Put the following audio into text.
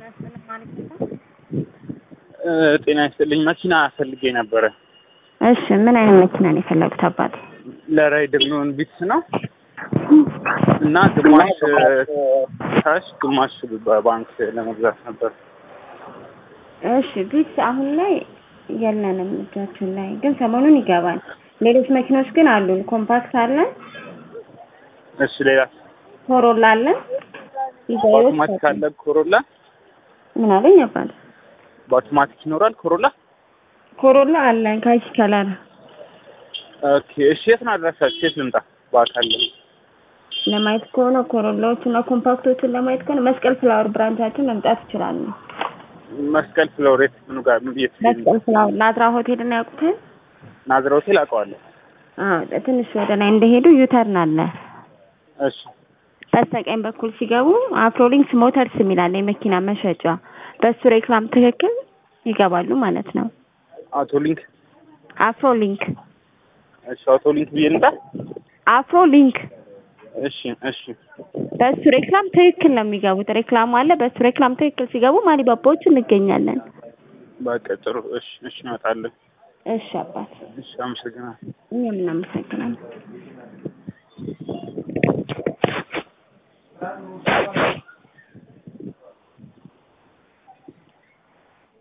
ጤና ይስጥልኝ። መኪና ፈልጌ ነበረ። እሺ ምን አይነት መኪና ነው የፈለጉት አባት? ለራይድ የሚሆን ቢትስ ነው እና ግማሽ ካሽ ግማሽ በባንክ ለመግዛት ነበር። እሺ ቢትስ አሁን ላይ የለንም እጃችን ላይ ግን ሰሞኑን ይገባል። ሌሎች መኪኖች ግን አሉን። ኮምፓክት አለን፣ እሺ ሌላ ኮሮላ አለን። ዲዛይሮች በአውቶማቲክ አለ ኮሮላ። ምን አለኝ አባት? በአውቶማቲክ ይኖራል ኮሮላ። ኮሮላ አለን ካኪ ከለር። ኦኬ እሺ፣ የት ነው አድራሻችሁ? የት ልምጣ? በአካል ለማየት ከሆነ ኮሮላዎቹ እና ኮምፓክቶቹን ለማየት ከሆነ መስቀል ፍላወር ብራንቻችን መምጣት ይችላሉ። መስቀል ፍሎሬት ምኑ ጋር ምን የት መስቀል ፍላወር ናዝራ ሆቴል እና ያውቁታል? ናዝራ ሆቴል አውቀዋለሁ። አዎ ትንሽ ወደ ላይ እንደሄዱ ዩተርን አለ። እሺ በስተቀኝ በኩል ሲገቡ አፍሮሊንክስ ሞተርስ የሚላለ የመኪና መሸጫ በሱ ሬክላም ትክክል ይገባሉ ማለት ነው። አውቶሊንክ አፍሮሊንክ እሺ፣ አውቶሊንክ ብዬ ልምጣ? አፍሮሊንክ እሺ እሺ በሱ ሬክላም ትክክል ነው የሚገቡት። ሬክላሙ አለ። በሱ ሬክላም ትክክል ሲገቡ ማሊባባዎች እንገኛለን። በቃ ጥሩ። እሺ እሺ፣ እመጣለሁ። እሺ አባት፣ እሺ፣ አመሰግናለሁ። እኛም እናመሰግናለን።